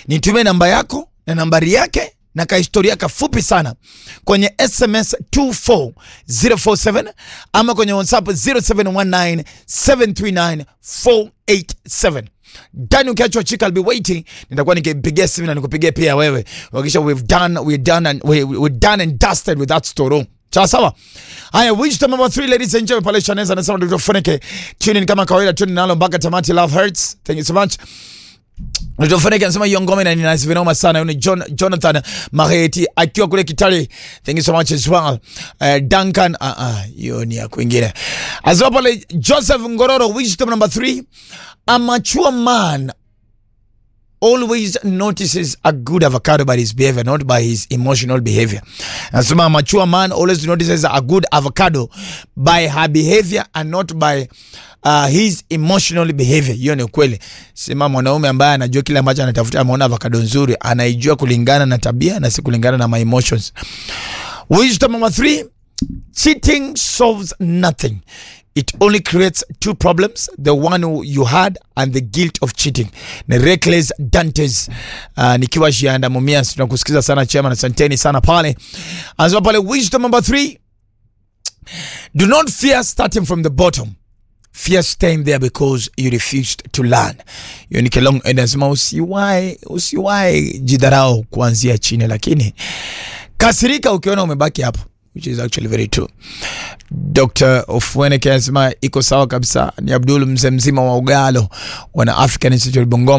Nitumie namba yako na nambari yake na kahistoria kafupi sana kwenye SMS 24047 ama kwenye WhatsApp 0719739487. Dani ukiachwa chika I'll be waiting, nitakuwa nikipigia simu na nikupigia pia wewe. Hakikisha we've done we've done and we, we're done and dusted with that story. Sawa sawa. Haya, wisdom number 3 ladies and gentlemen, pale Shaneza anasema Dr. Funeke. Tune in kama kawaida, tune nalo mpaka tamati. Love hurts. Thank you so much. Dr. Funeke anasema hiyo ngoma ina nina vinoma sana. Huyu ni John, Jonathan Maheti akiwa kule Kitale. Thank you so much as well. Uh, Duncan, ah ah, hiyo ni ya kwingine. Anasema pale Joseph Ngororo, wisdom number 3. A mature man always notices a good avocado by his behavior, not by his emotional behavior. Nasema a mature man always notices a good avocado by her behavior and not by uh, his emotional behavior. Hiyo ni ukweli. Sema mwanaume ambaye anajua kile ambacho anatafuta, ameona avocado nzuri, anaijua kulingana na tabia na si kulingana na my emotions. Wisdom number three, cheating solves nothing. It only creates two problems the one who you had and the guilt of cheating. Ni Reckless Dantes uh, nikiwa Shianda Mumias, tunakusikiza sana chema na asanteni sana pale. Anasema pale wisdom number three, do not fear starting from the bottom fear staying there because you refused to learn. Hiyo ni Kelong anasema usiwahi usiwahi jidharau kuanzia chini, lakini kasirika ukiona umebaki hapo which is actually very true. Dr. Ofweneke anasema iko sawa kabisa. Ni Abdul mzee mzima wa Ugalo wana African Institute Bungoma